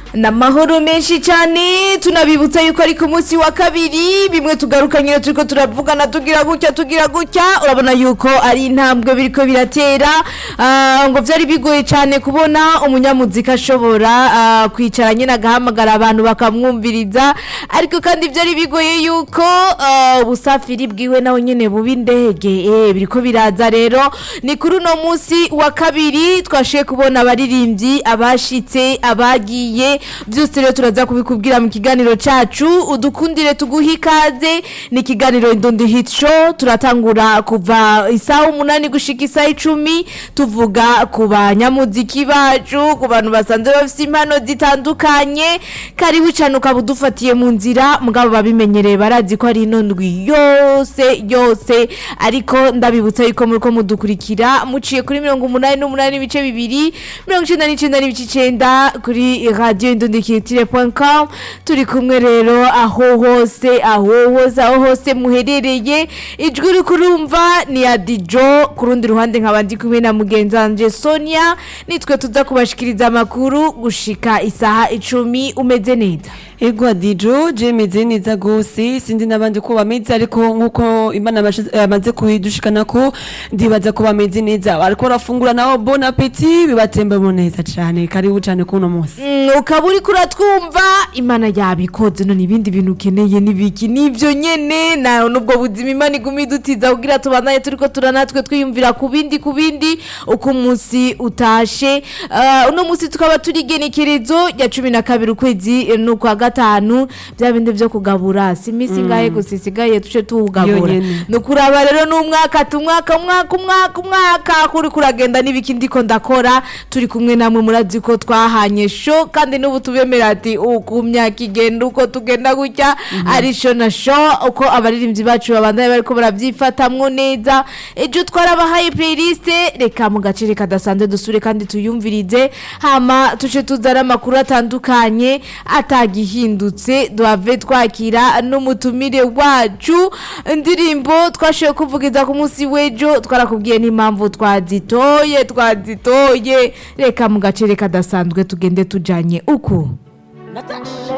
n'amahoro menshi cyane tunabibutsa yuko ari ku munsi wa kabiri bimwe tugaruka nyine turiko turavugana tugira gutya tugira gutya urabona yuko ari intambwe biriko biratera ah, ngo vyari bigoye cyane kubona umunyamuzika ashobora ah, kwicara nyine agahamagara abantu bakamwumviriza ariko kandi vyari bigoye yuko ah, ubusafiri bwiwe nawe nyene buba indege eh, biriko biraza rero ni kuri uno munsi wa kabiri twashoboye kubona abaririmbyi abashitse abagiye byose rero turaza kubikubwira mu kiganiro cacu udukundire tuguhe ikaze ni ikiganiro indondi hit show turatangura kuva isaha umunani gushika isaha icumi tuvuga ku banyamuziki bacu ku bantu basanzwe bafite impano zitandukanye karibu cyane ukaba udufatiye mu nzira mugabo babimenyereye barazi ko ari ino ndwi yose yose ariko ndabibutsa yuko muriko mudukurikira muciye kuri mirongo umunani n'umunani n'ibice bibiri mirongo icenda n'icenda n'ibice icenda kuri radio indundikitire.com turi kumwe rero aho hose aho hose aho hose muherereye ijwi uri kurumva ni ya dijo ku rundi ruhande nkaba ndi kumwe na mugenzi wanje sonia nitwe tuza kubashikiriza amakuru gushika isaha icumi umeze neza Ego Dijo je meze neza gose sindi nabandi ko bameze ariko nkuko Imana yabashize- yamaze kuhidushikana ko ndibaza ko bameze neza ariko barafungura nabo bon appétit bibatembemo neza cyane karibu cyane kuno munsi Mm, ukaba uri kuratwumva imana yabikoze none ibindi bintu ukeneye nibiki nivyo nyene nayo nubwo buzima imana iguma idutiza kugira tubandanye turiko turanatwe twiyumvira ku bindi ku bindi uko umunsi utashe uh, uno munsi tukaba turi igenekerezo rya cumi na kabiri ukwezi eh, n'ukwa gatanu bya bindi vyo kugabura si imisi ngahe gusa isigaye tuce tuwugabura Yonyene. ni ukuraba rero n'umwaka ati umwaka umwaka umwaka umwaka kuri kuragenda n'ibiki ndiko ndakora turi kumwe namwe murazi ko twahanye sho kandi n'ubu tubemera ati uku myaka igenda uko tugenda gutya ari sho na sho uko abaririmbyi bacu babandanye bariko barabyifatamwo neza ejo twarabahaye playlist reka mu gacere kadasanzwe dusure kandi tuyumvirize hama tuce tuzana amakuru atandukanye atagihindutse duhave twakira n'umutumire wacu indirimbo twashoboye kuvugiza ku munsi w'ejo twarakubwiye n'impamvu twazitoye twazitoye reka mu gacere kadasanzwe tugende tujanye uku